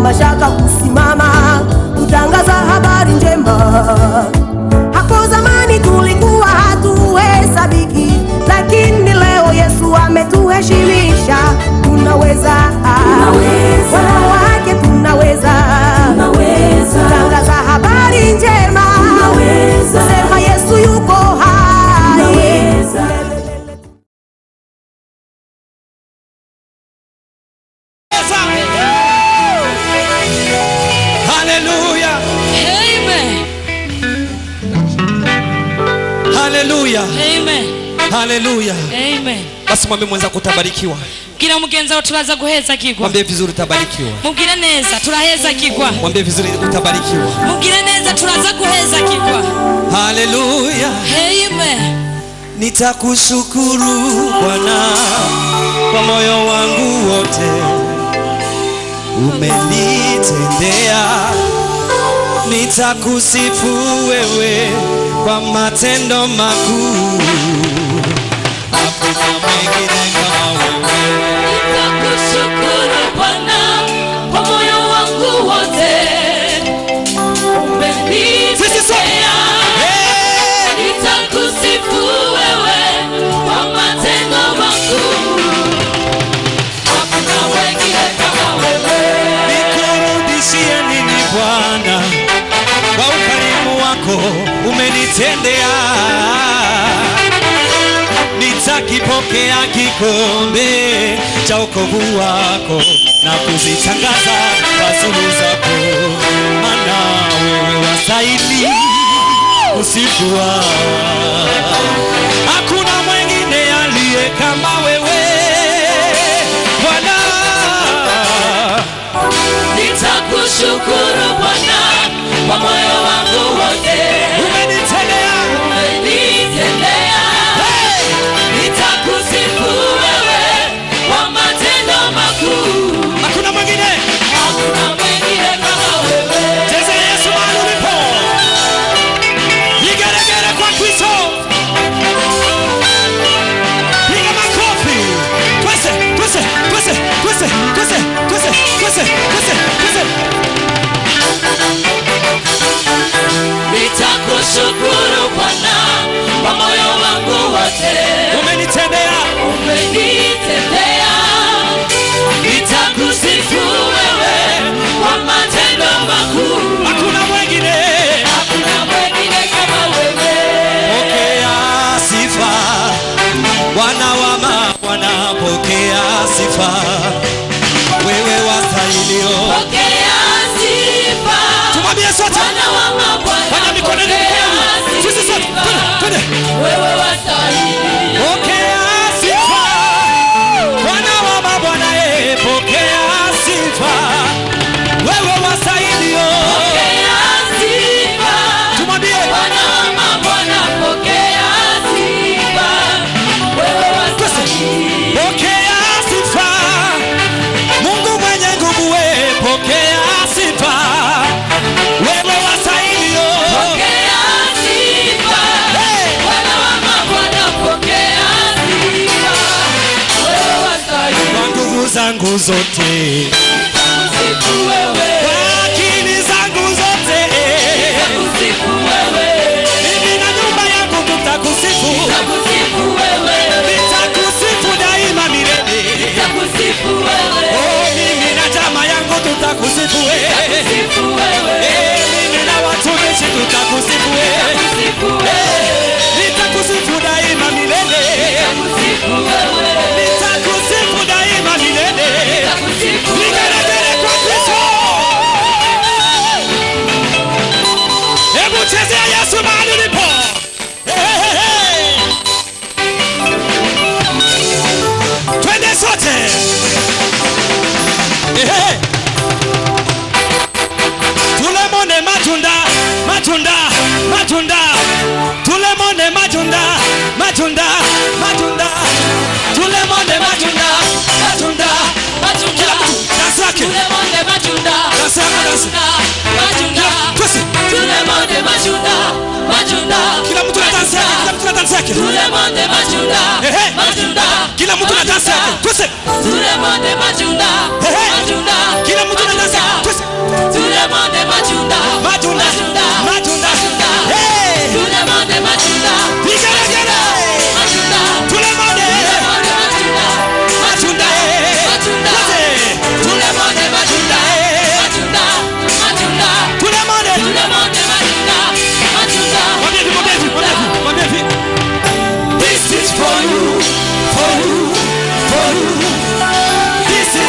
mashaka kusimama kutangaza habari njema. Hapo zamani tulikuwa hatuhesabiki, lakini leo Yesu ametuheshimisha. Tunaweza, Tunaweza. wanawake tunaweza, Tunaweza. kutangaza habari njema, Tunaweza. sema Yesu yuko hai. Tunaweza. Haleluya, Amen. haleluya, Amen. haleluya. Amen. Basi mwambie mwenzako utabarikiwa, gira mugenzi wawe turaza guheza kigwa mwambie vizuri utabarikiwa, mubwire neza turaheza kigwa mwambie vizuri utabarikiwa. mubwire neza turaza guheza kigwa Haleluya, Amen. nitakushukuru Bwana kwa moyo wangu wote, umenitendea. Nitakusifu wewe kwa matendo makuu, hakuna mwingine kama wewe. Nitakushukuru Bwana kwa moyo wangu wote. Sisi sote. Umenitetea. Hey! Nitakusifu wewe kwa matendo makuu. Hakuna wengine kama wewe. nikurudishie nini Bwana kwa ukarimu wako umenitendea. Nitakipokea kikombe cha wokovu wako na kuzitangaza fadhili zako, maana wewe wastahili kusifiwa. Hakuna mwingine aliye kama wewe Bwana. Nitakushukuru Bwana kwa moyo wangu wote. umenitendea Umenitendea. Nitakusifu wewe kwa matendo makuu. hakuna mwingine Hakuna mwingine kama wewe. cheza yesu mahali ulipo vigeregere kwa kristo piga makofi twese twese twese twese twese twese twese twese twese Nitakushukuru Bwana kwa moyo wangu wote. umenitendea Umenitendea. Nitakusifu wewe kwa matendo makuu. hakuna mwingine Hakuna mwingine kama wewe. pokea sifa wana wa mabwana pokea sifa wewe wastahilio Pokea sifa. tumwambie sote Bwana wa mabwana, Fanya mikono yenu pokea mikono. Sisi sote. sifa. Twende, twende. Wewe wastahili. Pokea sifa. Bwana wa mabwana, eh, pokea sifa. Wewe wastahilio. Pokea sifa. Tumwambie Bwana wa mabwana, pokea sifa. Wewe wastahili. pokea sifa. Mungu mwenye nguvu, we pokea sifa. Wewe wastahilio. Pokea sifa. Hey! Bwana wa mabwana, pokea sifa. Wewe wastahili. Kwa nguvu zangu zote, Kusifu wewe. kwa akili zangu zote, Kusifu wewe. mimi na nyumba yangu tutakusifu. Kusifu wewe. Nitakusifu daima milele. Kusifu wewe. Oh, mimi na chama yangu tutakusifu wewe. Kusifu wewe. Eh, mimi na watumishi tutakusifu wewe. Kusifu wewe. Nitakusifu daima milele. Kusifu wewe. Nitakusifu daima milele. Kusifu Vigelegele kwa Kristo. Hebu chezea Yesu mahali ulipo. Hey, hey, hey. Twende sote. Hey, hey. Tulemone matunda, matunda, matunda. Tulemone matunda, matunda, matunda. Tulemone matunda, matunda. Kila mtu dansi yake. Tulemonde matunda. Dansi yako dansi. Matunda. Twese. Tulemonde matunda. Matunda. Kila mtu na dansi yake, kila mtu na dansi yake. Tulemonde matunda. Ehe. Matunda. Kila mtu na dansi yake. Twese. Tulemonde matunda. Ehe. Matunda. Kila mtu na dansi yake. Twese.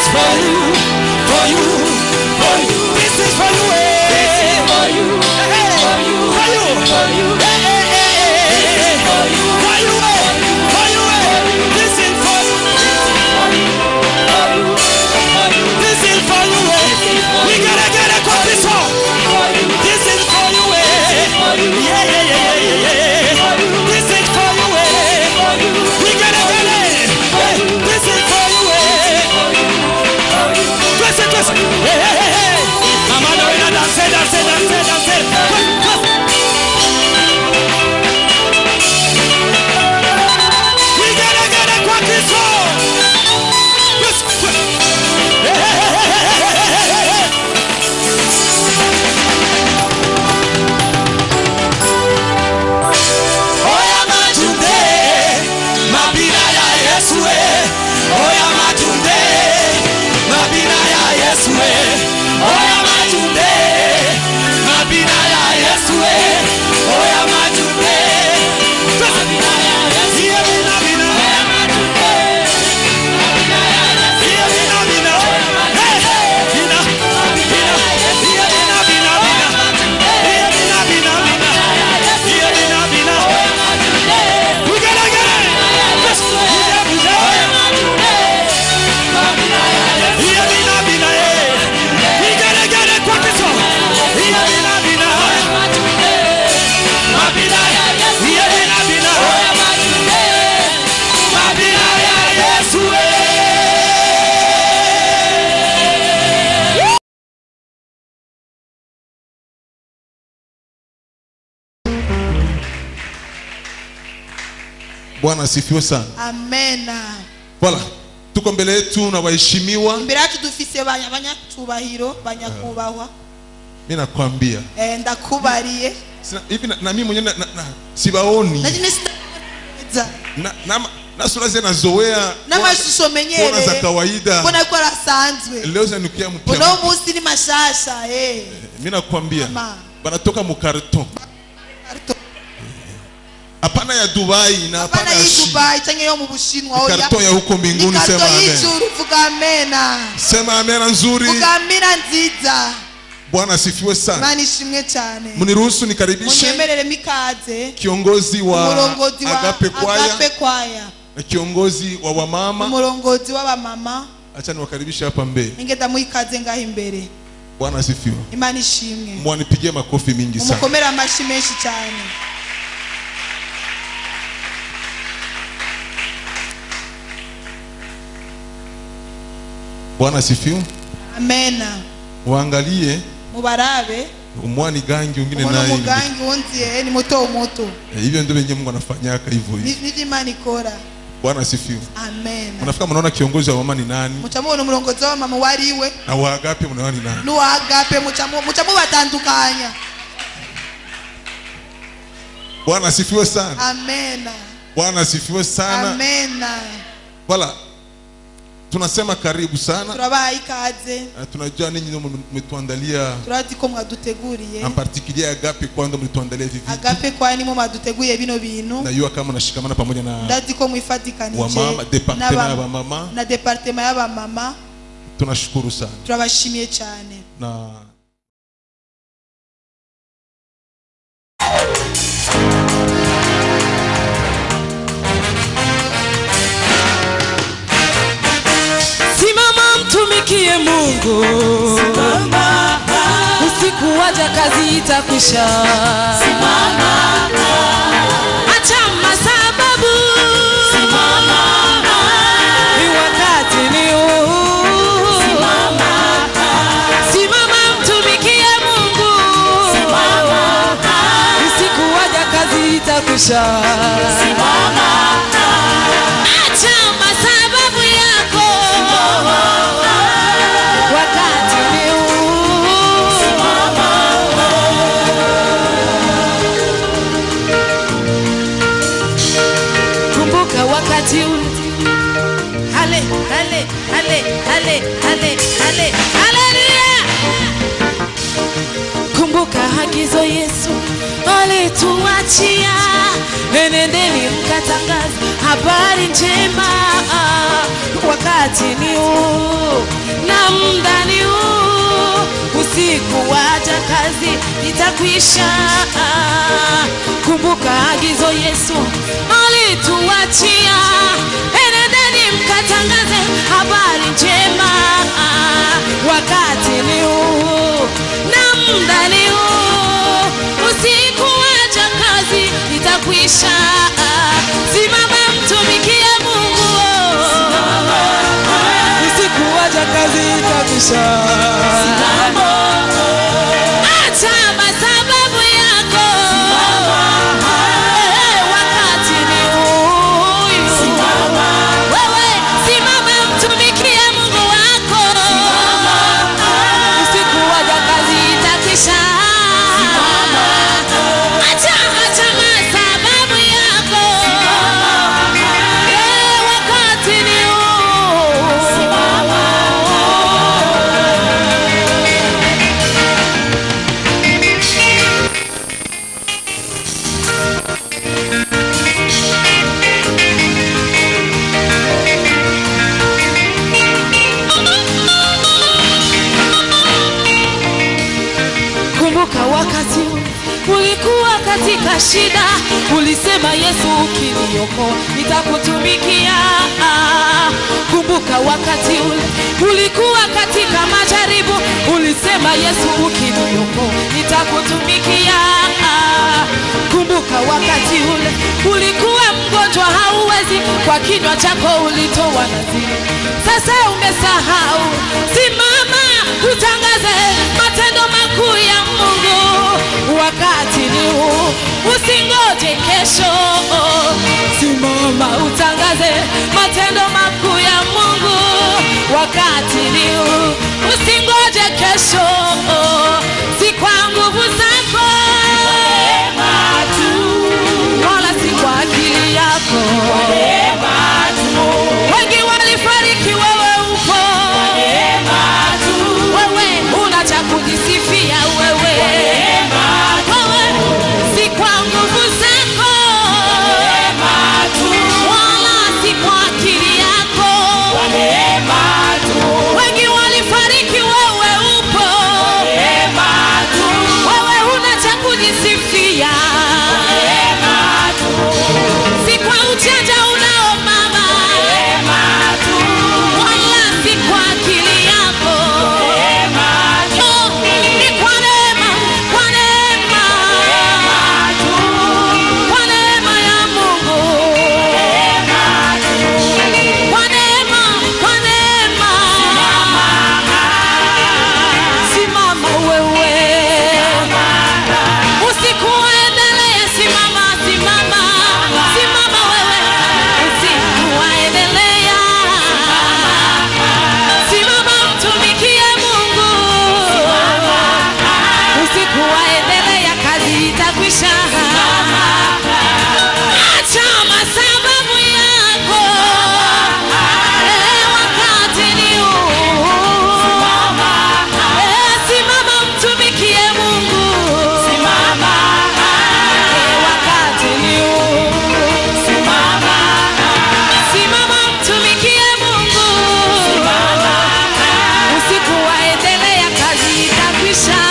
for you, for you, for you. This is for you. eh. For you, Hey, for you, for you. for you. Hey, hey, hey, hey, hey. For you, For you, eh. For you, eh. This is for you. for you, for you, for you, This is for you. eh. We gotta get a copy song. for you, This is for you. eh. for you, Yeah, yeah, yeah, yeah, yeah, yeah. This is for you. eh. for you, We gotta get it. Hey, This is for you. eh. Twist it, twist it. Hey, hey, hey, hey. Mama Lorena, dance, dance, dance, dance. Twist, twist. We gotta get a quacky song. Twist, twist. Hey, hey, hey, hey, hey, hey, hey, hey, hey. Oya matunde, mabina ya Yesu eh. Oya matunde, mabina ya Yesu eh. Oya matunde, mabina ya Yesu eh. Oya matunde, mabina ya Yesu. Iye bina bina. Iye bina bina. Hey, bina, bina. Iye bina bina bina. Iye bina bina bina. Iye bina bina. We gotta get it. Yes. Buja, buja. Iye bina bina, eh. We gotta get it quick as well. Iye bina bina. Mabina, iye bina bina. Mabina ya Yesu, eh. bwana asifiwe sana amena voilà tuko mbele yetu na waheshimiwa imbere yacu dufise banya- abanyacubahiro banyakubahwa mi nakwambia Eh, ndakubariye Sina- hivi na, na mimi mwenyewe na, na, na, sibaoni nakine sineza na, na, na sura zile nazoea n'amashusho kuona za menyereye kawaida mbona ko arasanzwe leo zanukia mpya uno munsi ni mashasha eh. mi nakwambia Mama. banatoka mu karton hapana ya dubai na hapana hapana ya y'i China. dubai canke yo mu bushinwa Ni oya karton ya huko ni mbinguni karto sema amen y'ijuru vuga amena sema amena nzuri vuga amina nziza bwana asifiwe sana imana ishimwe cyane mniruhusu nikaribishe munyemereremo ikaze kiongozi wa umurongozi wa agape kwaya agape kwaya na kiongozi wa wamama umurongozi w'abamama acha niwakaribishe hapa mbele ingeda muikaze ngaho imbere bwana asifiwe imana ishimwe mwanipigie makofi mingi sana umukomere amashyi menshi cyane bwana asifiwe amena waangalie mubarabe umwani gangi wengine umuntu naye umugangi wunziye ni muto muto Eh, hivyo ndio wenyewe Mungu anafanyaka hivyo Ni- hivyo nivyo imana ikora bwana asifiwe amena mnafika mnaona kiongozi wa mama ni nani muca mubona umurongozi w'abamama wariwe na waagape mnaona ni nani n'uwagape muca mu- muca mubatandukanya bwana asifiwe sana amena bwana asifiwe sana amena wala tunasema karibu sana turabaha ikaze na tunajua ninyi ndio mmetuandalia turazi ko mwaduteguriye en particulier agape kwanza mlituandalia hivi vitu agape kwa nimo mwaduteguriye bino bintu najua kama nashikamana pamoja na ndazi ko mwifatikanije wamama departement n'aba- ya wamama na departema y'abamama tunashukuru sana turabashimiye cyane na Simama mtumikie Mungu, usiku waja kazi itakwisha. Acha masababu, ni wakati ni huu. Simama mtumikie Mungu, usiku waja kazi itakwisha. Acha masababu yako, wakati ni huu. Kumbuka wakati ule. Hale, hale, hale, hale, hale, hale, haleluya. Kumbuka agizo Yesu alituachia, enendeni mkatangaze habari njema, wakati ni huu. kazi itakwisha. Kumbuka agizo Yesu alituachia, enendeni mkatangaze habari njema. Wakati ni huu na muda ni huu, usiku waja kazi itakwisha. Simama mtumikie Mungu, usiku waja kazi itakwisha. Acha masababu yako, Eh, wakati ni huyu. Wewe simama mtumikie Mungu wako, usiku waja kazi itakwisha. Acha acha masababu yako, Eh, wakati ni huu. Kumbuka wakati ulikuwa katika shida, ulisema Yesu ukiniokoa nitakutumikia. Kumbuka wakati ule ulikuwa katika majaribu, ulisema Yesu ukiniokoa nitakutumikia. Kumbuka wakati ule ulikuwa mgonjwa, hauwezi, kwa kinywa chako ulitoa nadhiri, sasa umesahau. Simama utangaze matendo makuu ya Mungu, wakati ni huu, usingoje kesho. Simama utangaze matendo makuu ya Mungu, wakati ni huu, usingoje kesho. Si kwa nguvu zako wala si kwa akili yako. Wengi walifariki, wewe upo. Wewe una cha kujisifia wewe. Wewe si kwa nguvu zako wala si kwa akili yako. Wengi walifariki, wewe upo. Wewe una cha kujisifia. Si kwa ujanja unao mama, wala si kwa akili yako. Oh, ni kwa neema, kwa neema, kwa neema ya Mungu. Kwa neema, kwa neema. Simama wewe. Usiku waendelee, simama, simama, simama wewe. Usiku waendelea. Simama mtumikie Mungu. Usiku waendelea, kazi itakwisha. Acha masababu yako. Eh, wakati ni huu. Eh, simama mtumikie Mungu. Eh, wakati ni huu. Simama mtumikie Mungu. Usiku waendelea, kazi itakwisha.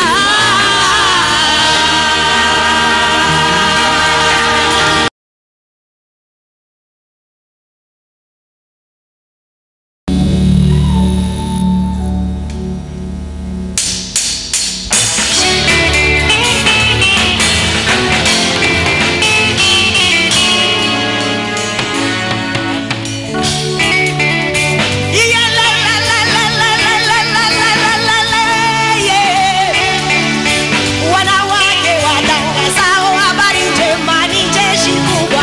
Wanawake watangazao habari njema ni jeshi kubwa.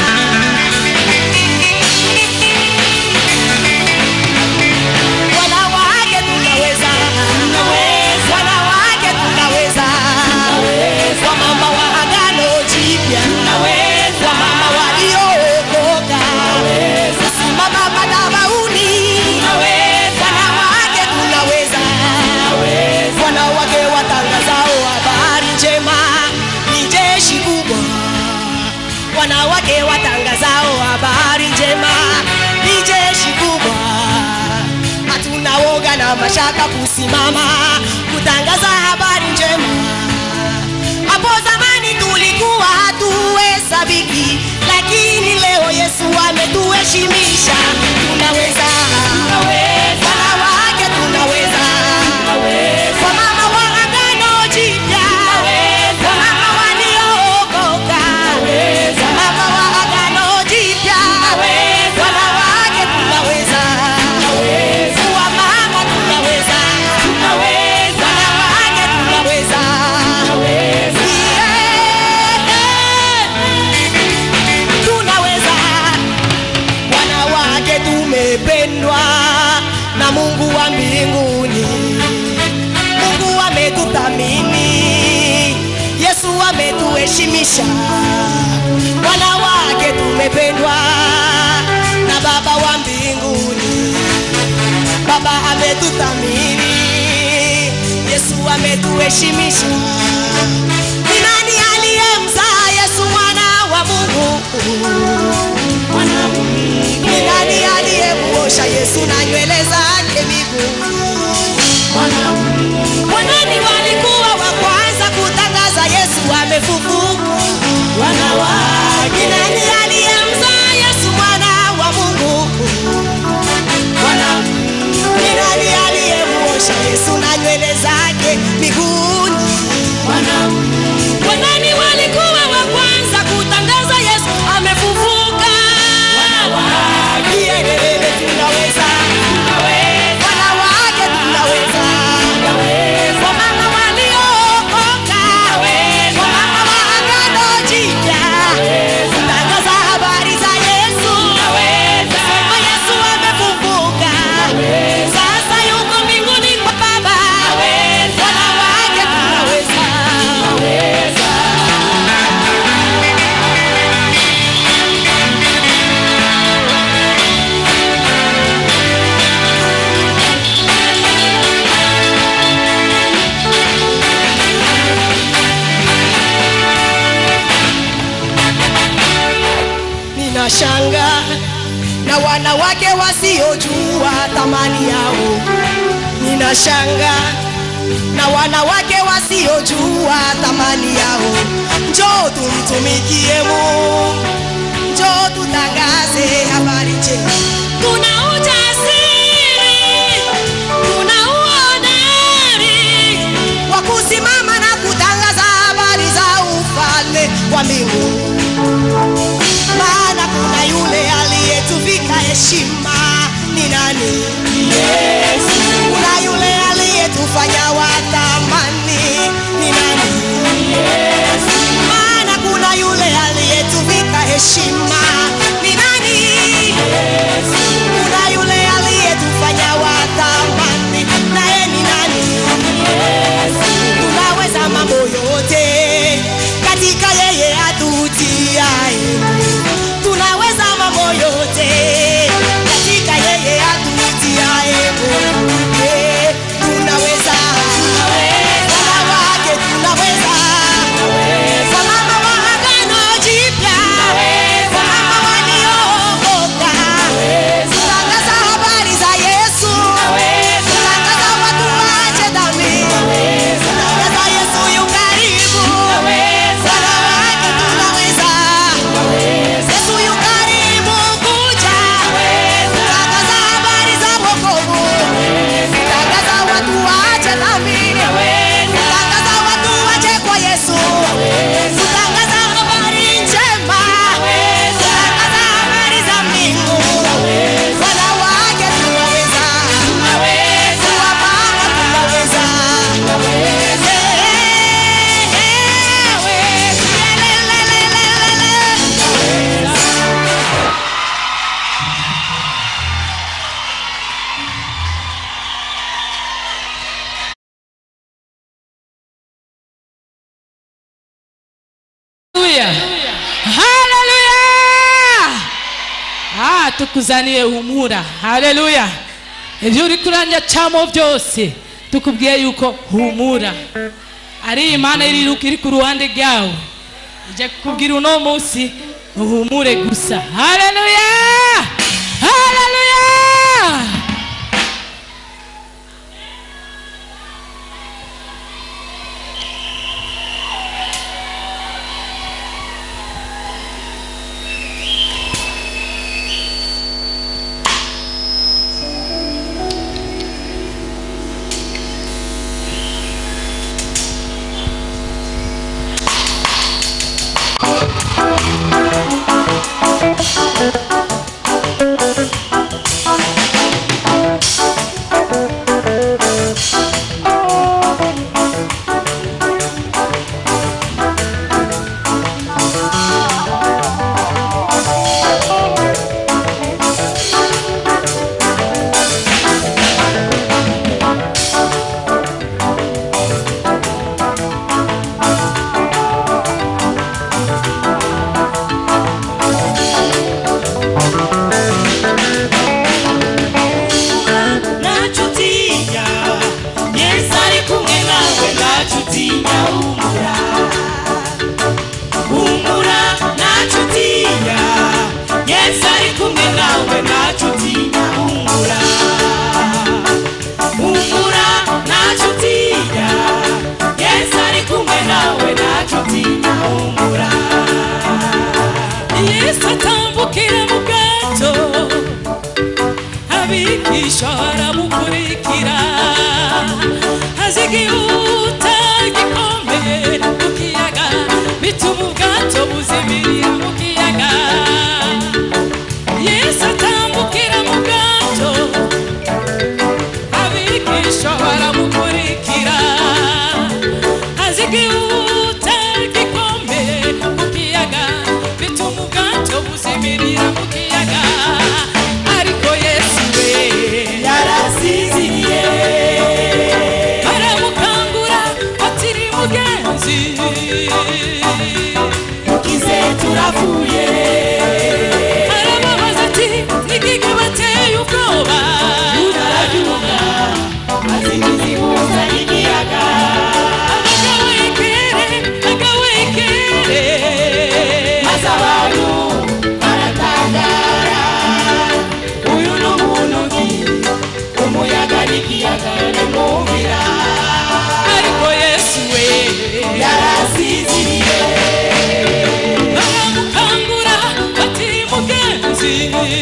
Wanawake tunaweza, wanawake tunaweza, wamama wa agano jipya, wamama waliookoka, simama madhabahuni, wanawake tunaweza wanawake watangazao habari njema ni jeshi kubwa. Wanawake watangazao habari njema ni jeshi kubwa. Hatuna woga na mashaka kusimama kutangaza habari njema zamani tulikuwa hatuhesabiki lakini leo yesu ametuheshimisha tunaweza wanawake tunaweza wamama wa agano jipya wamama waliookoka wamama wa agano jipya wanawake tunaweza wamama tunaweza wanawake tunaweza Yeah. tunaweza wanawake tumependwa na mungu wa mbinguni mungu ametuthamini yesu ametuheshimisha wanawake tumependwa na baba wa mbinguni baba ametuthamini yesu ametuheshimisha ni nani aliyemzaa yesu mwana wa mungu ni nani aliyemuosha yesu na nywele zake miguu wanani walikuwa wa kwanza kutangaza yesu amefufuka ni nani aliyemzaa yesu mwana wa mungu ni nani aliyemuosha yesu na nywele zake miguuni wanani walikuwa wa kwanza kutangaza yesu amefufuka Kielelele tunaweza wanawake tunaweza wamama waliookoka wamama wa agano jipya kutangaza habari za yesu Sema yesu amefufuka sasa yuko mbinguni kwa baba wanawake tunaweza ninashanga na wanawake wasiojua thamani yao ninashanga na wanawake wasiojua thamani yao njoo tumtumikie mungu njoo tutangaze habari njema tuna ujasiri tuna uhodari wa kusimama na kutangaza habari za ufalme wa mbinguni maana kuna yule aliyetuvika heshima ni nani yesu kuna yule aliyetufanya watamani ni nani yesu maana kuna yule aliyetuvika heshima ni nani yesu kuna yule aliyetufanya watamani naye ni nani yesu tunaweza mambo yote katika yeye atutiaye tunaweza mambo yote katika yeye atutiaye Mungu. Eh, tunaweza wanawake tunaweza wamama wa agano jipya wamama waliookoka kutangaza habari za yesu kutangaza watu waache dhambi kutangaza yesu yu karibu wanawake tunaweza yesu yu karibu kuja kutangaza habari za wokovu kutangaza watu waache dhambi kutangaza watu waje kwa yesu kutangaza habari njema kutangaza habari za mbingu wanawake tunaweza wamama tunaweza haleluya haleluya ah tukuzaniye humura haleluya ibyo uri kuranja cyamo byose tukubwiye yuko humura ari imana iri iri ku ruhande rwawe ijya kukubwira uno munsi uhumure gusa haleluya haleluya abigishwa baramukurikira azigihuta gikomeye mu kiyaga bituma ubwato buzimirira mu kiyaga yesu atambukira mu bwato abigishwa baramukurikira azigihuta gikomeye mu kiyaga bituma ubwato buzimirira mu kiyaga ariko yesu we yarasinziriye baramukangura atiri mugenzi mukize turavuye arababaza ati nigige bateye ubwoba arabyuka azimizihuza n'ikiyaga agawekere agawekere maze abantu baratangara uyu ni umuntu ki umuyaga n'ikiyaga bimwumvira ariko yesu we yarasinziriye baramukangura atiri mugenzi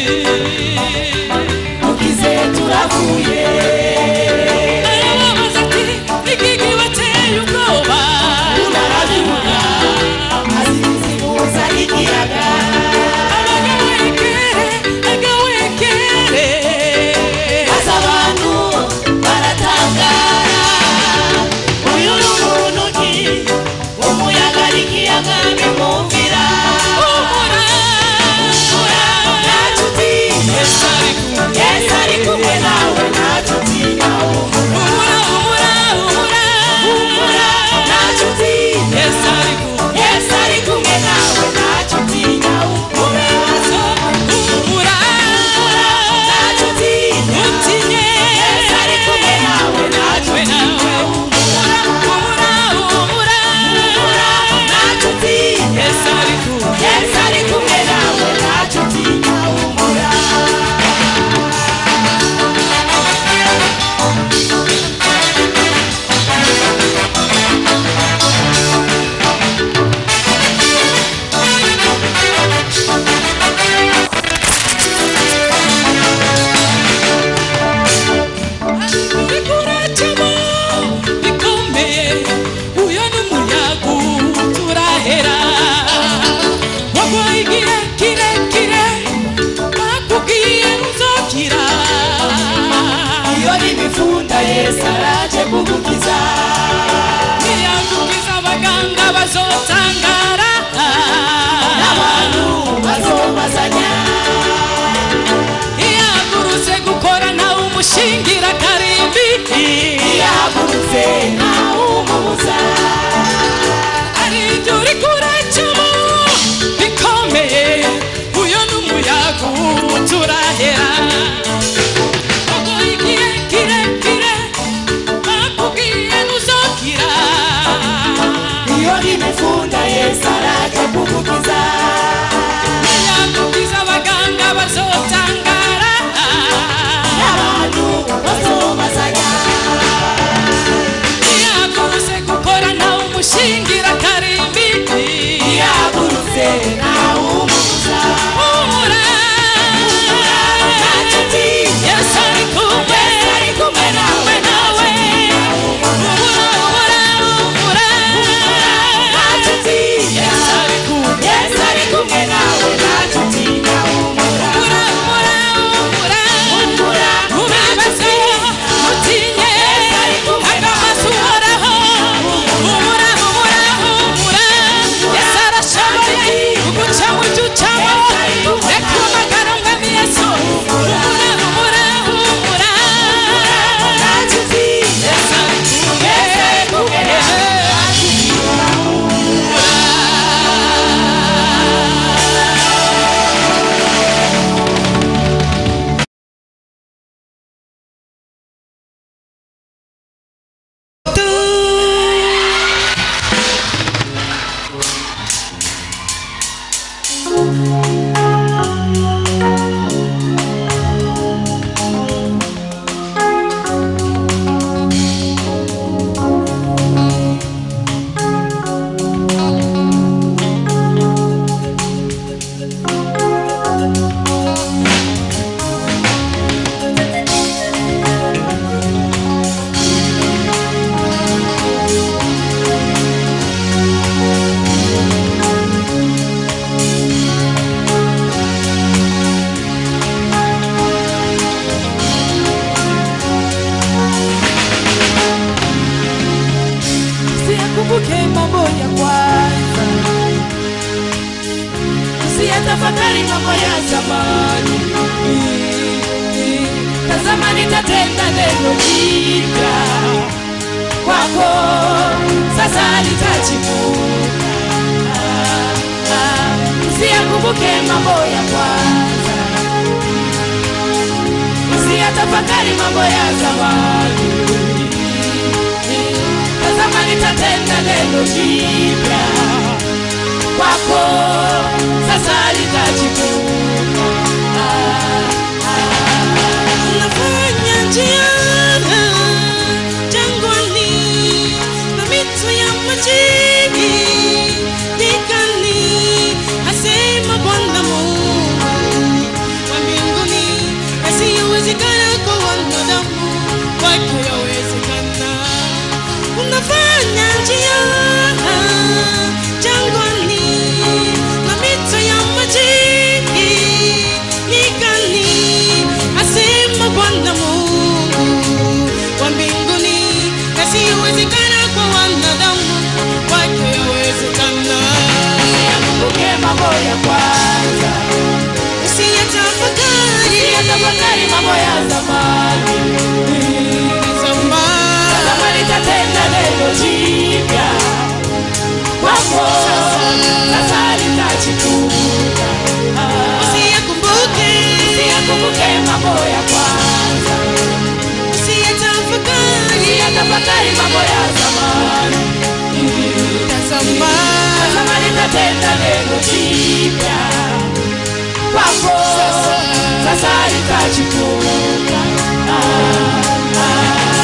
mukize turavuye arababaza ati nigige bateye ubwoba arabyuka azimizihuza n'ikiyaga agawekere agawekere maze abantu baratangara uyu ni umuntu ki umuyaga n'ikiyaga bimwumvira nta nshuti yesu ari kumwe nawe nta nshuti nawe nta nshuti yesu ari kumwe nawe nta nshuti nawe nta nshuti yesu ari kumwe nawe nta nshuti nawe nta nshuti yesu ari kumwe nawe nta nshuti nawe bikuracamo bikomeye uyo ni umuyaga turahera wagoye igihe kirekire bakubwiye uzokira iyo ni imifunda yesu araje kugukiza niyagukiza abaganga bazotangara n'abantu bazobazanya iyagurutse gukora nawe umushingira karimbi yahagurutse ntawumubuza ari ibyo uri kuracamo bikomeye uyo ni umuyaga turahera wagoye igihe kirekire bakubwiye Usiyatafakari mambo ya zamani, tazama nitatenda neno jipya kwako, sasa litachipuka. Ah, ah, Usiyakumbuke mambo ya kwanza, usiyatafakari mambo ya zamani. Tazama nitatenda neno jipya kwako, sasa litachipuka. Ah, Unafanya njia jangwani na mito ya majini nyikani, asema Bwana Mungu wa mbinguni, yasiyowezekana kwa wanadamu kwake yawezekana. Unafanya njia jangwani na mito ya majini nyikani, asema Bwana Mungu wa mbinguni, yasiyowezekana kwa wanadamu kwake yawezekana. Usiyakumbuke mambo ya kwanza, Usiyatafakari usiyatafakari mambo ya zamani. zamani. Tazama nitatenda neno jipya kwako, sasa litachipuka. Ah, Usiyakumbuke, Usiyakumbuke mambo ya kwanza, usiyatafakari usiyatafakari mambo ya zamani. zamani. Tazama nitatenda neno jipya kwako, sasa litachipuka. Ah,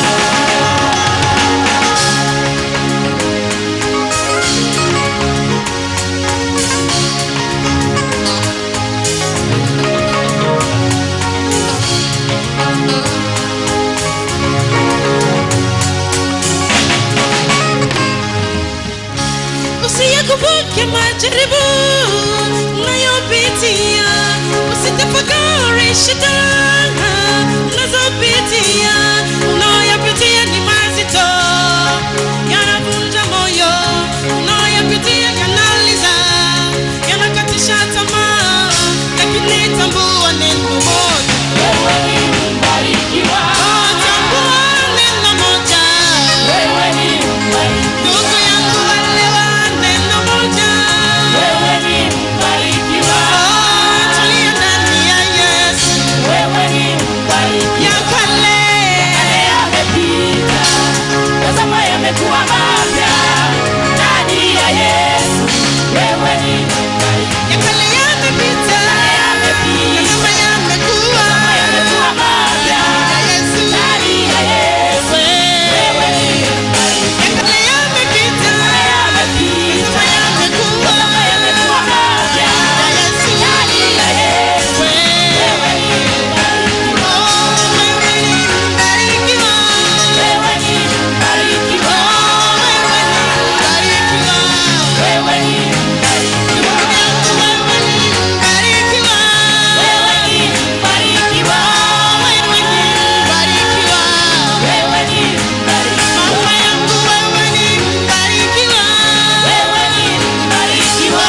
Usiyakumbuke majaribu unayopitia, usitafakari shida unazopitia. Unayopitia ni mazito, yanavunja moyo. Unayopitia yanaliza, yanakatisha tamaa, lakini tambua neno moja, wewe ni mbarikiwa, Oh, tambua neno moja. wewe ni mbarikiwa, Ndugu yangu elewa neno moja. wewe ni mbarikiwa, Oh, tulia ndani ya Yesu. wewe ni mbarikiwa. Ya kale. Yale yamepita, tazama yamekuwa mapya ndani ya Yesu. Wewe ni mbarikiwa, Ya kale yamepita. yamepita, Tazama yamekuwa. yamekuwa mapya Ya Yesu. ndani ya Yesu. Wewe ni mbarikiwa, Ya kale yamepita. yamepita, Tazama yamekuwa. tazama yamekuwa mapya Ya Yesu. ndani ya Yesu. Wewe ni mbarikiwa, Oh, wewe ni mbarikiwa. wewe ni mbarikiwa, Oh, wewe ni mbarikiwa. wewe ni mbarikiwa. Ndugu yangu, wewe ni mbarikiwa. Wewe ni mbarikiwa, Wewe ni mbarikiwa. wewe ni mbarikiwa, Mama yangu, wewe ni mbarikiwa. wewe ni mbarikiwa,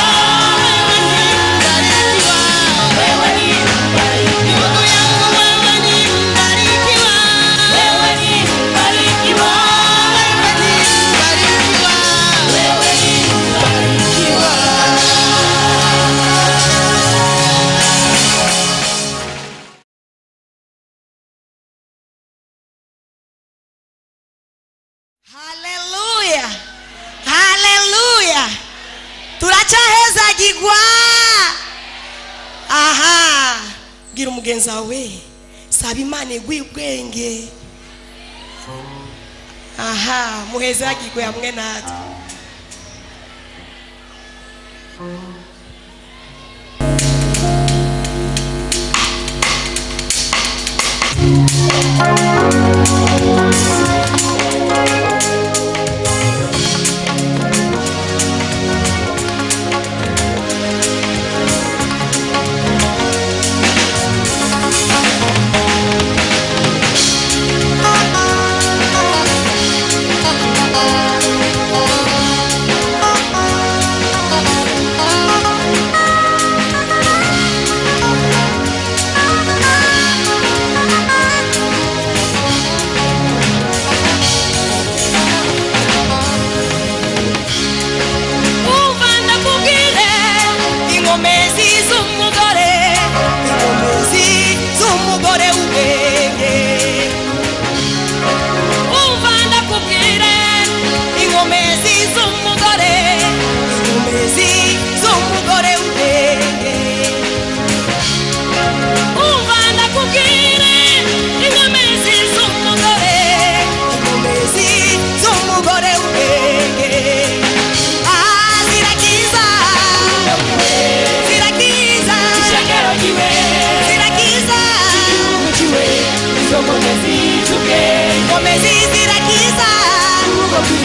Wewe ni mbarikiwa. wewe ni mbarikiwa, Ndugu yangu, wewe ni mbarikiwa. wewe ni mbarikiwa, Wewe ni mbarikiwa. wewe ni mbarikiwa. haleluya haleluya turacyahezagirwa aha bwira umugenzi wawe saba imana iguye ubwenge aha muhezagirwe hamwe natwe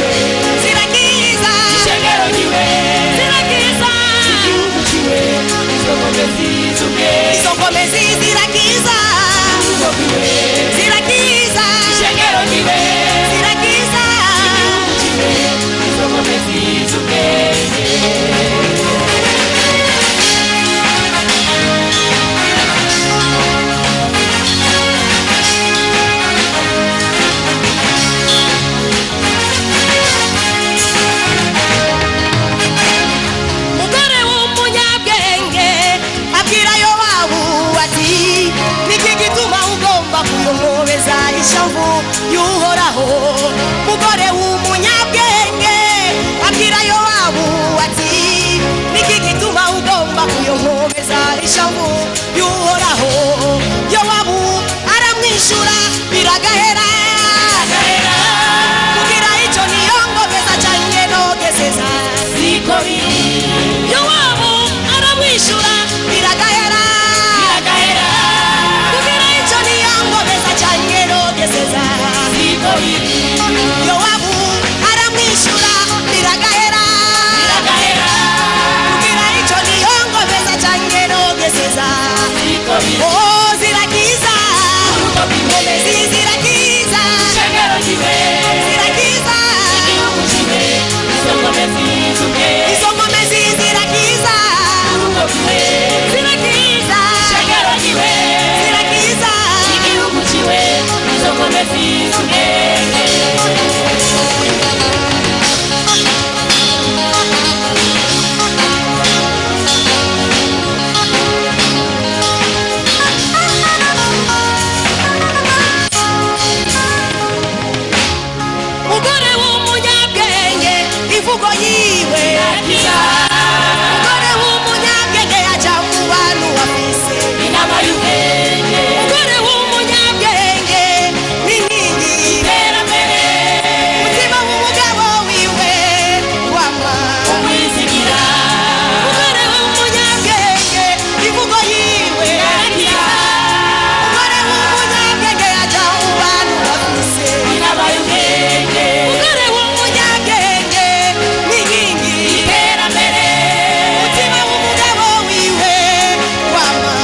zirakiza zirakiza izo ngomezi zirakiza zirakiza zirakiza mugore w'umunyabwenge abwira yowabu ati niki gituma ugomba kuyomobeza ishavu y'uhoraho mugore w'umunyabwenge abwira yowabu ati niki gituma ugomba kuyomobeza ishavu y'uhoraho yowabu aramwishyura biragahera kugira icyo niyongobeza cyane nogezeza yowabu aramwishyura biragahera kugira icyo niyongobeza cyane nogezeza yowabu aramwishyura biragahera kugira icyo niyongobeza cyane nogezeza oh zirakiza ngomezi zirakiza zirakiza izo ngomezi zirakiza zirakiza zirakiza mugore w'umunyabwenge imvugo yiwe mugore w'umunyabwenge yaca mu bantu wafise mugore w'umunyabwenge n'inkingi mutima w'umugabo wiwe wama mugore w'umunyabwenge imvugo yiwe mugore w'umunyabwenge yaca mu bantu wafise mugore w'umunyabwenge n'inkingi mutima w'umugabo wiwe wama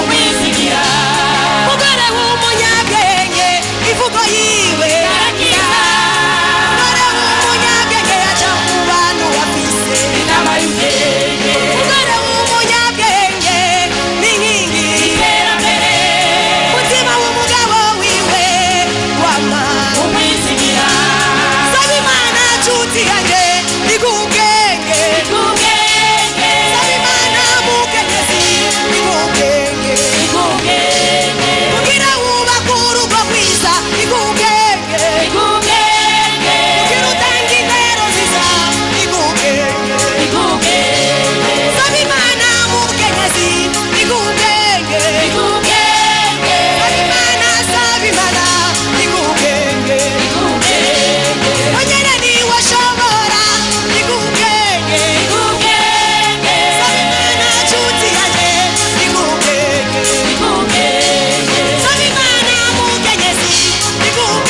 mugore w'umunyabwenge ivugo yiwe mugore w'umunyabwenge yaca mu bantu bafise mugore w'umunyabwenge n'inkingi mutima w'umugabo wiwe wama saba imana nshuti yanjye igubwenge saba imana mukenyezi igubwenge kugira wubake urugo rwiza igubwenge kugira utange intero nziza igubwenge saba imana mukenyezi igubwenge saba imana saba imana igubwenge onyene niwe ashobora igubwenge saba imana nshuti yanjye igubwenge saba imana mukenyezi igubwenge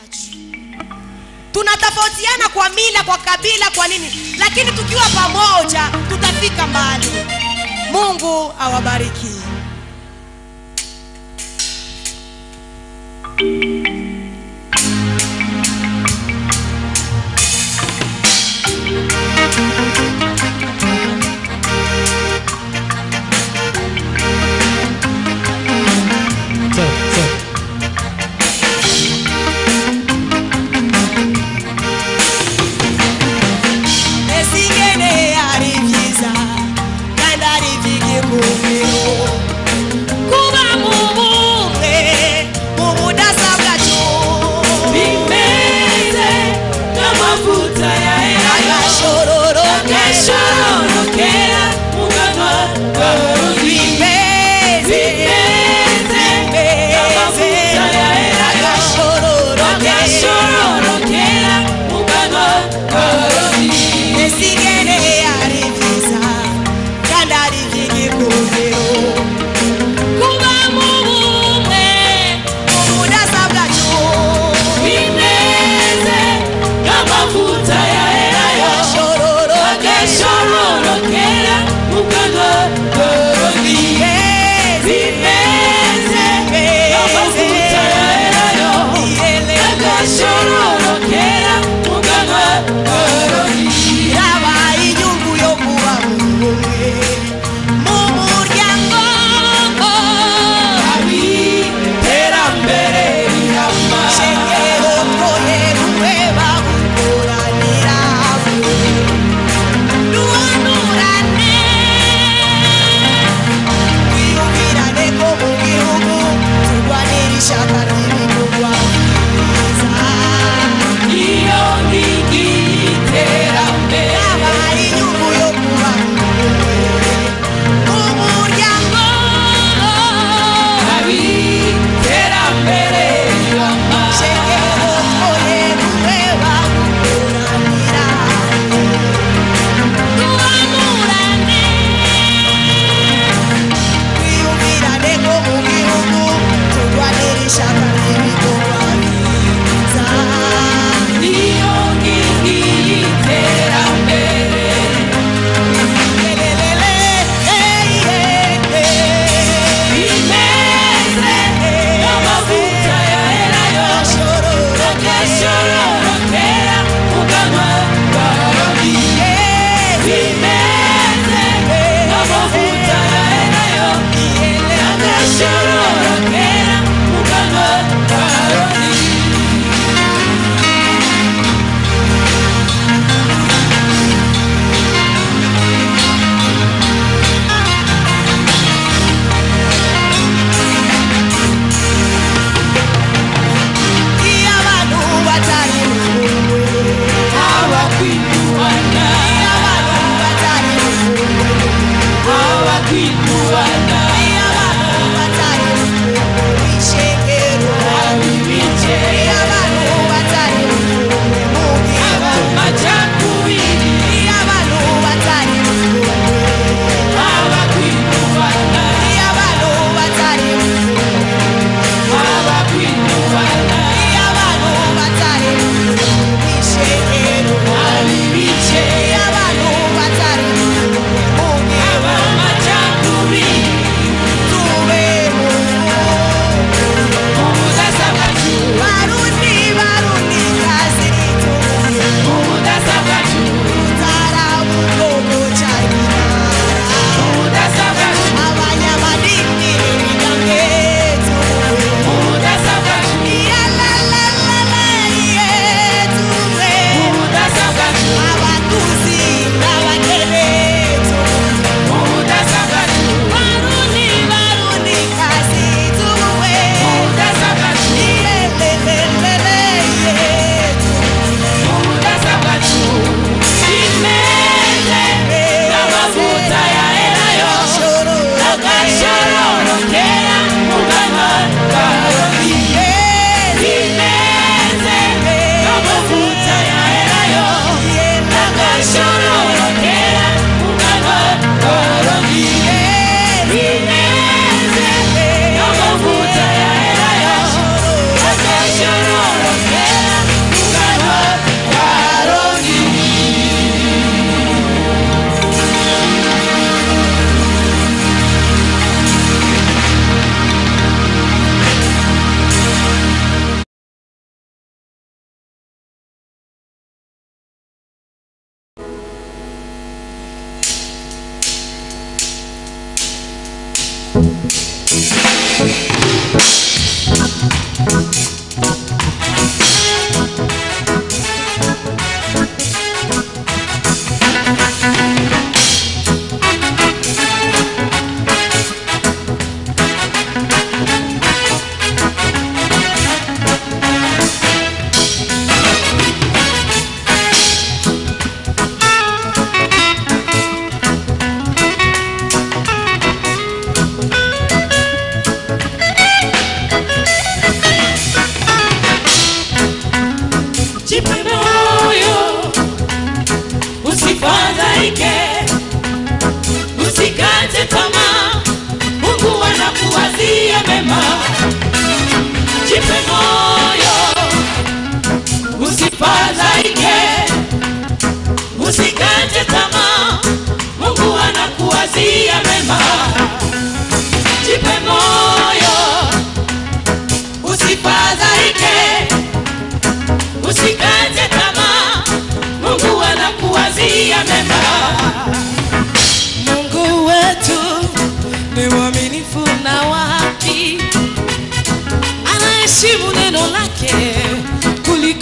wacu tunatofautiana kwa mila kwa kabila kwa nini lakini tukiwa pamoja tutafika mbali mungu awabariki esigene ari vyiza kandi ari vy'igikundiro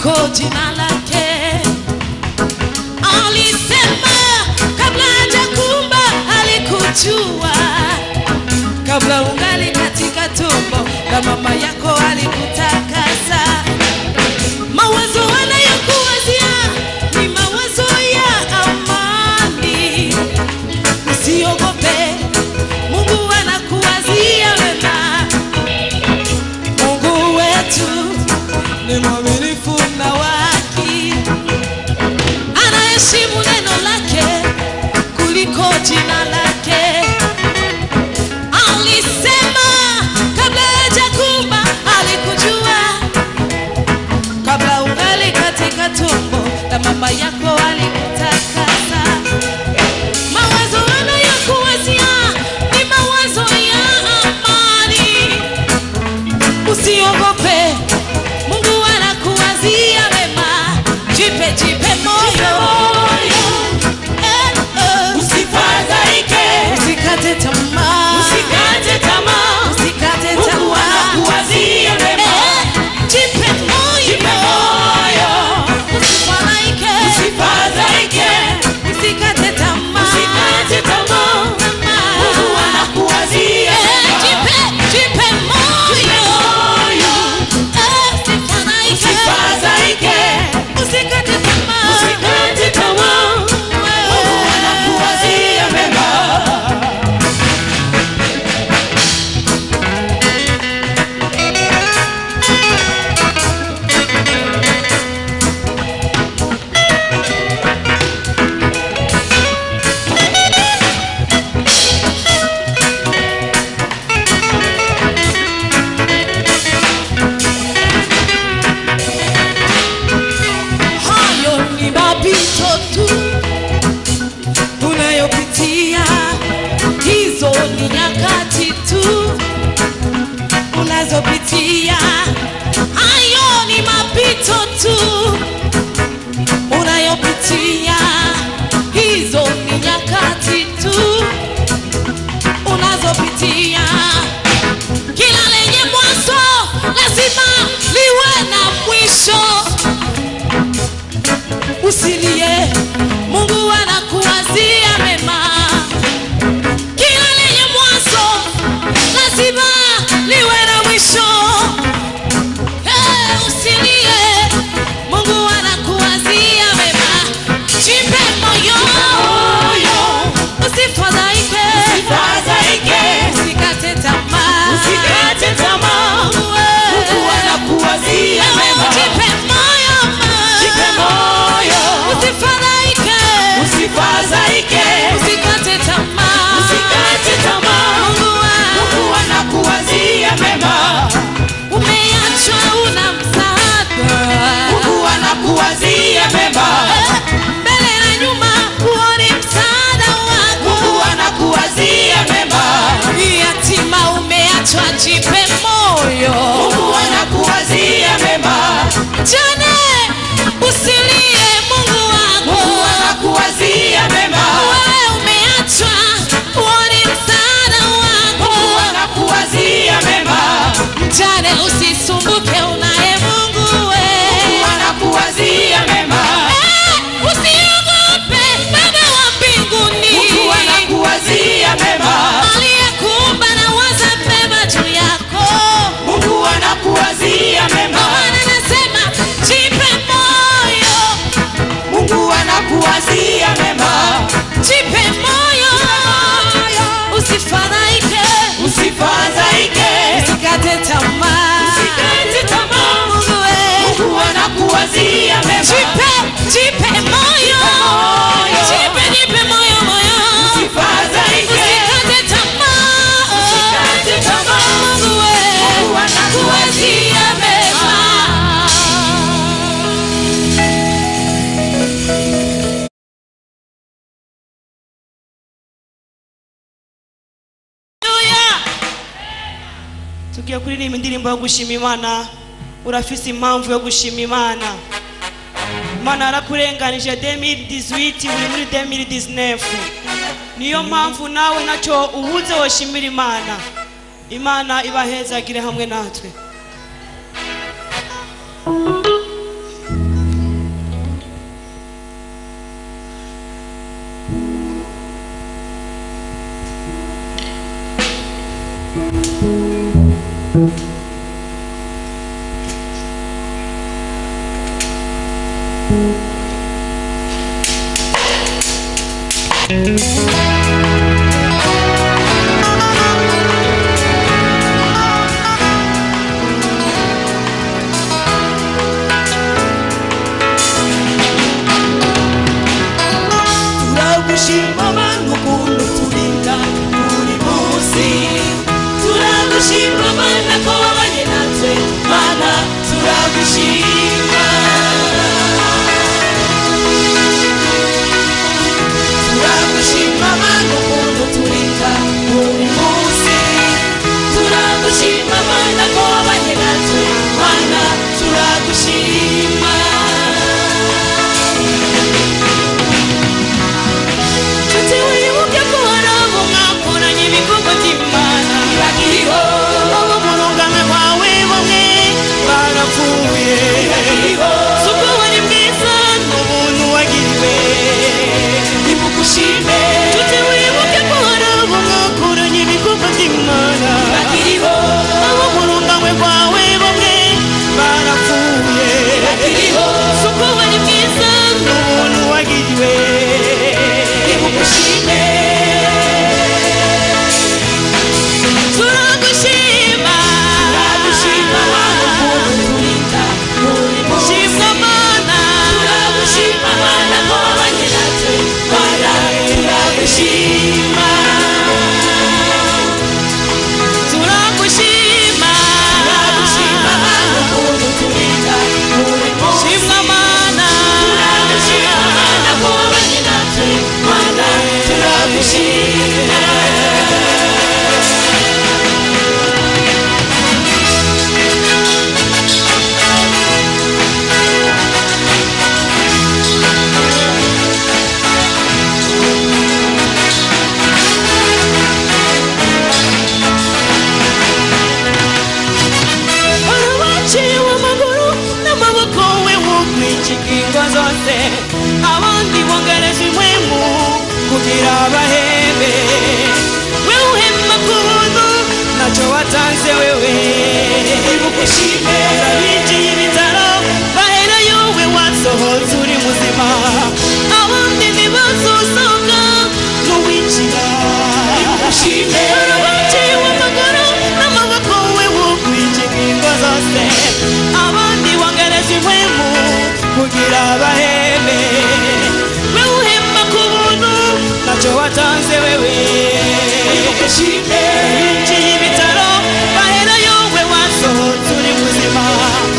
kuliko jina lake alisema kabla hajakumba alikujua kabla ungali katika tumbo la mama yako alikutakasa mawazo anayokuwazia ni mawazo ya amani usiogope mungu anakuwazia wema mungu wetu ni mwaminifu na waki anaheshimu neno lake kuliko jina lake alisema kabla hajakumba alikujua kabla ungali katika tumbo la mama yako alikutakasa mawazo anayokuwazia ni mawazo ya amani usiogope mungu anakuwazia mema jipe jipe moyo Eh, eh. Usifadhaike, usikate tamaa usikate tamaa. usikate Mungu tamaa anakuwazia mema. Eh, jipe moyo Jipe moyo. usifadhaike Usifadhaike, usikate tamaa usikate tamaa. Mungu anakuwazia Eh, mema. jipe jipe moyo Moyo, Eh, usifadhaike usifadhaike, usikate tamaa usikate tamaa. Mungu anakuwazia mema. hayo ni mapito tu unayopitia hizo ni nyakati tu unazopitia hayo ni mapito tu unayopitia hizo ni nyakati tu unazopitia kila lenye mwanzo lazima liwe na mwisho usilie mungu anakuwazia mema kila lenye mwanzo lazima liwe na mwisho hey, usilie mungu anakuwazia mema jipe moyo usifadhaike Usifadhaike, usikate tamaa usikate tamaa. Mungu anakuwazia mema. jipe moyo Jipe moyo, usifadhaike usifadhaike, usikate tamaa usikate tamaa. Mungu wa- Mungu anakuwazia mema. umeachwa una msaada Mungu anakuwazia mema. mbele na nyuma huoni msaada Mungu wako anakuwazia mema. yatima umeachwa jipe moyo Mungu anakuwazia mema. jane usilie mungu Mungu wako anakuwazia mema. wewe umeachwa huoni msaada Mungu wako anakuwazia mema. jane usisumbuke unaye mungu we Mungu anakuwazia mema. Eh, usiogope baba wa mbinguni Mungu anakuwazia mema. aliyekuumba na waza mema juu yako Mungu anakuwazia mema. Maana anasema jipe moyo Mungu anakuwazia mema. jipe moyo usifadhaike Usifadhaike, usikate tamaa usikate tamaa. Mungu we Mungu anakuwazia mema. jipe jipe moyo moyo. jipe jipe moyo moyo Usifadhaike, usikate tamaa usikate tamaa. Mungu we Mungu anakuwazia mema. tugiye kuririmba indirimbo yo gushima imana urafise impamvu yo gushima imana imana yarakurenganije 2018 uri muri 2019 niyo mpamvu nawe ntacyo ubuze woshimira imana imana ibahezagire hamwe natwe turagushima abantu ukuntu turinda buri munsi turagushima mana ko wabanye natwe mana turagushima turagushima mana ukuntu turinda buri munsi turagushima mana ko wabanye natwe mana turagushima nshuti wibuke ko hari abo mwakoranye ibikorwa by'imana ntibakiriho abo mu rungano rwawe bamwe barapfuye si ubwo wari bwiza n'ubuntu wagiriwe nimugushime nshuti wibuke ko hari abo mwakoranye ibikorwa by'imana ntibakiriho abo mu rungano rwawe bamwe barapfuye si ubwo wari bwiza n'ubuntu wagiriwe nimugushime turagushima turagushima shimwa mana turagushima mana ko wabanye natwe mana turagushima turagushima turagushima mana ukuntu turinda shimwa mana turagushima mana ko wabanye natwe mana turagushima barabaciwe amaguru n'amaboko we wukwikiga ingo zose abandi bongereje impwemu kugira bahembe we uhemba ku buntu ntacyo watanze wewe ibugushime abigiye ibitaro baherayo we wasohotse uri muzima abandi ntibazosohoka n'uwinjira ibugushime barabaciwe amaguru n'amaboko we wukwikiga ingo zose abandi bongereje impwemu kugira bahembe we uhemba ku buntu ntacyo watanze wewe binjiye ibitaro baherayo we wasohotse uri muzima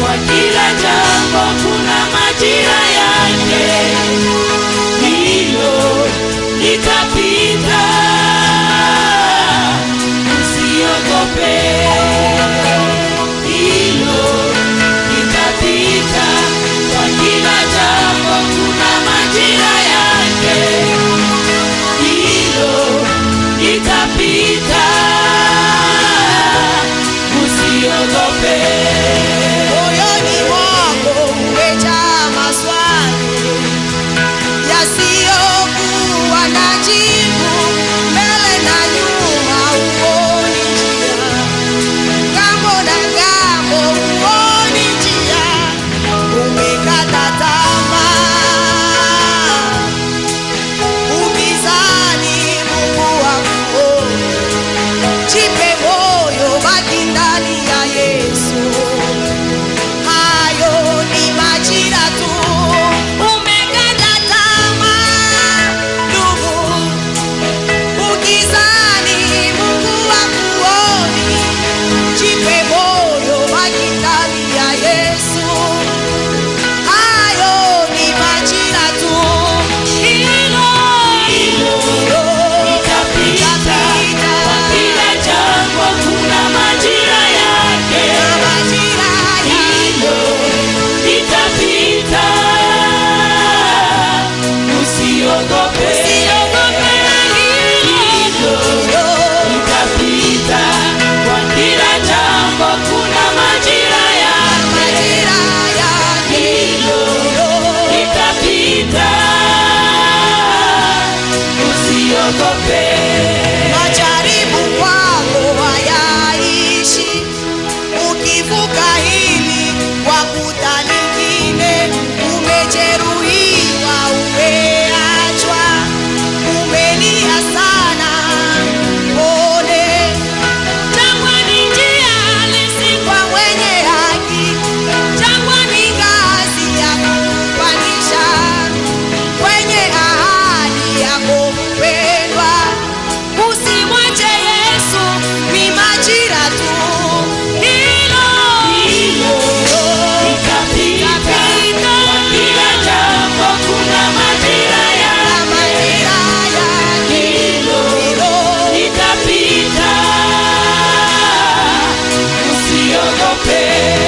kwa kila jambo kuna majira yake hilo litapita usiogope hilo litapita kwa kila jambo kuna majira yake hilo litapita usiogope moyoni mwako umejaa maswali yasiyokuwa na jibu mbele na nyuma huoni njia ngambo na ngambo huoni njia umekata tamaa ubizani mungu wakuoni jipe moyo baki ndani ya yesu hayo ni majira tu umekata tamaa ndugu ukizani mungu wakuoni jipe moyo baki ndani ya yesu hayo ni majira tu hilo hilo litapita kwa kila jambo kuna majira yake majira hilo litapita usiogope Usiogope hilo litapita kwa kila jambo kuna majira yake hilo litapita usiogope majaribu kwako hayaishi ukivuka hili wakuta lingine umejeruhiwa umeachwa umelia sana pole jangwani njia halisi kwa mwenye haki jangwani ngazi ya kupandisha kwenye ahadi yako mpendwa usimwache yesu ni majira tu hilo hilo litapita kwa kila jambo kuna majira yake majira yake hilo litapita usiogope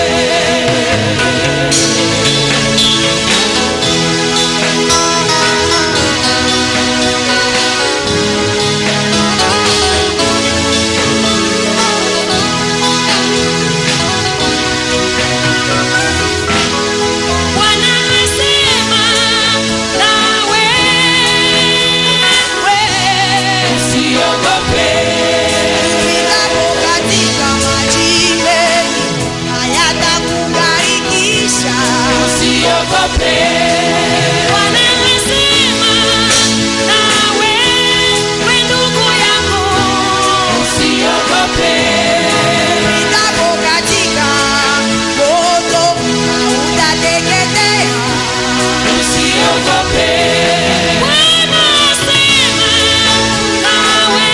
Bwana asema nawe usiogope Upitapo katika maji mengi hayatakugarikisha. usiogope Bwana asema nawe, we ndugu yangu. usiogope Upitapo katika moto hautateketea. usiogope Bwana asema nawe,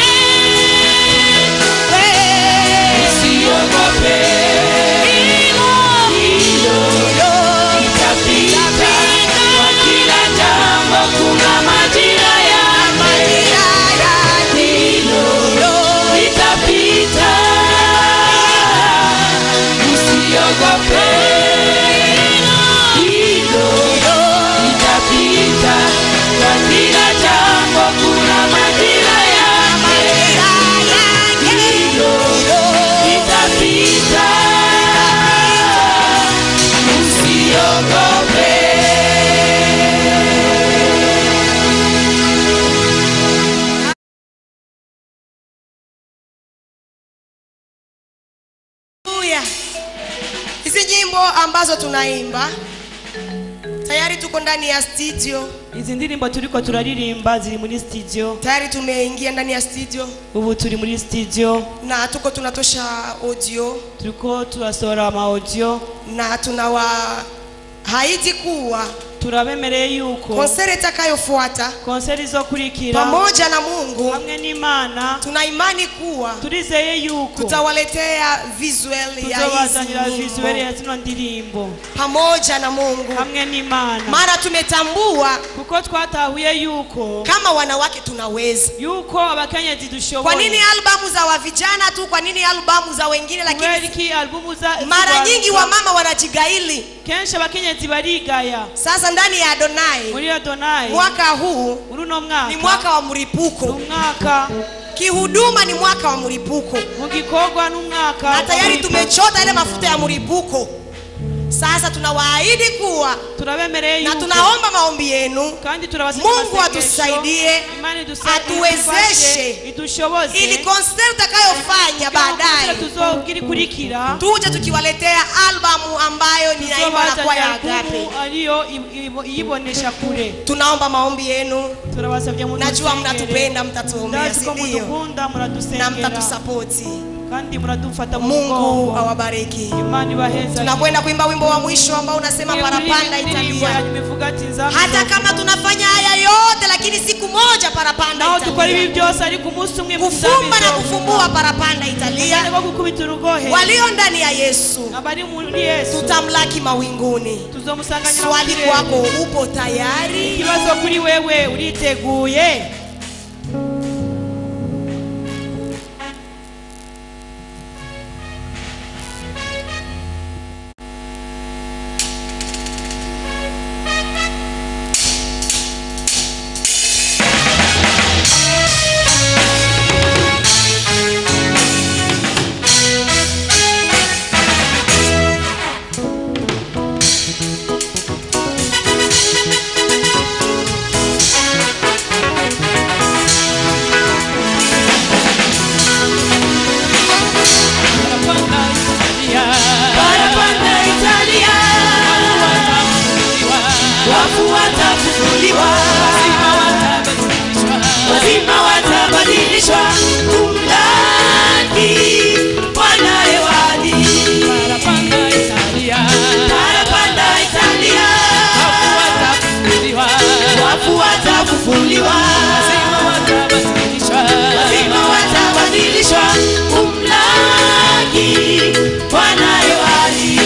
we usiogope hilo hilo litapita kwa kila jambo kuna majira yake hilo litapita usiogope hilo litapita kwa kila jambo kuna majira yake hilo litapita usiogope Haleluya. Hizi nyimbo ambazo tunaimba tayari tuko ndani ya studio, izi ndirimbo turiko turaririmba ziri muri studio tayari tumeingia ndani ya studio ubu turi muri studio na tuko tunatosha audio turiko turasohora ama audio na tunawa haidi kuwa turabemereye yuko konseri itakayofuata konseri izokurikira pamoja na mungu hamwe n'imana tuna imani kuwa turizeye yuko tutawaletea visual ya tuzobazanira hizi visueli ya nyimbo zino ndirimbo pamoja na mungu hamwe n'imana maana tumetambua kuko twatahuye yuko kama wanawake tunaweza yuko abakenyezi kwa dushoboye nini albamu za wavijana tu kwa nini albamu za wengine kubera lakini iki albumu za mara za- nyingi wamama wanajigaili kenshi abakenyezi barigaya sasa ndani ya adonai muri adonayi mwaka huu muri uno ni mwaka mwaka wa ni mlipuko umwaka kihuduma ni mwaka wa mlipuko mu gikorwa n'umwaka na tayari wa- tumechota ile mafuta ya mlipuko sasa tunawaahidi kuwa turabemereye na yuko tunaomba maombi yenu kandi turabasabye Mungu amasengesho, atusaidie, Imana iduse- atuwezeshe, idufashe, idushoboze ili konseri utakayofanya baadaye tuzobwira ikurikira tuje tukiwaletea albamu ambayo ninaimba na kwaya tuzobazanira agape albumu ariyo i- i- iyibonesha kure tunaomba maombi yenu turabasabye najua mudusengere. mnatupenda mtatuombea ndazi ko sindio mudukunda na muradusengera mtatusapoti kandi muradufata mu mungu mugongo awabariki imana ibaheza tunakwenda kuimba wimbo wa mwisho ambao unasema parapanda italia ivuga ati hata kama tunafanya haya yote lakini siku moja parapanda naho dukora ibi italia byose ariko umunsi umwe kufumba na kufumbua parapanda italia ko gukubita urugohe walio ndani ya yesu abari muri yesu tutamlaki mawinguni tuzomusanganyira mu swali kirere. kwako upo tayari ikibazo kuri wewe uriteguye Parapanda Italia, wafu watafufuliwa, wazima watabadilishwa, kumlaki Bwana hewani. Parapanda Italia, wafu watafufuliwa, wazima watabadilishwa, kumlaki Bwana hewani.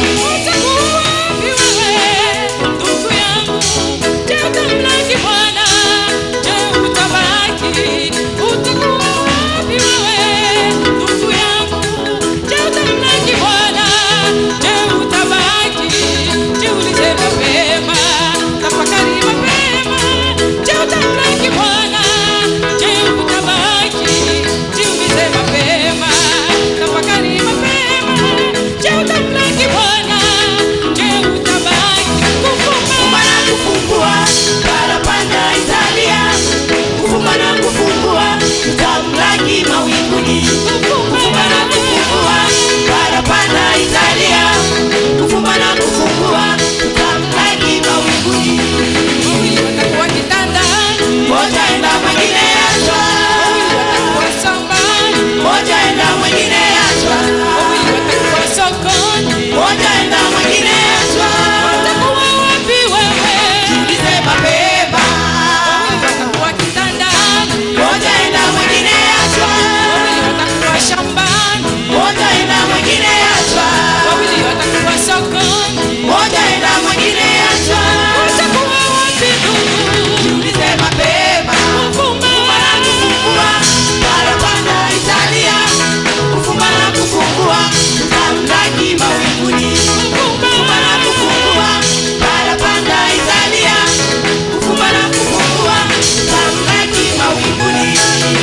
Kufumba na kufungua, parapanda Italia. Kufumba na kufungua, tutamlaki mawinguni. Kufumba na kufungua, parapanda Italia. Kufumba na kufungua, tutamlaki mawinguni. Moja enda mwingine achwa, moja enda mwingine achwa, moja enda mwingine achwa. Jiulize mapema, moja enda mwingine achwa, moja enda mwingine achwa, moja enda mwingine achwa. Jiulize mapema, kufumba na kufungua, parapanda Italia. Kufumba na kufungua, tutamlaki mawinguni. Kufumba na kufungua, parapanda Italia. Kufumba na kufungua, tutamlaki mawinguni.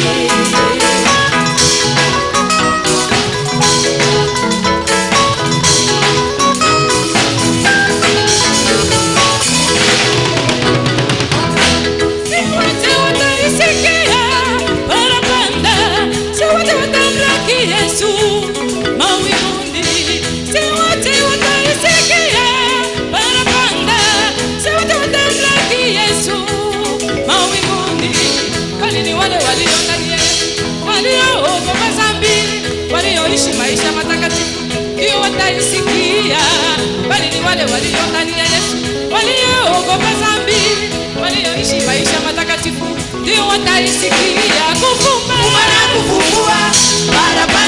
walioishi maisha matakatifu ndio wataisikia bali ni wale walio ndani ya yesu walioogopa dhambi walioishi maisha matakatifu ndio wataisikia kufumba na kufungua barabara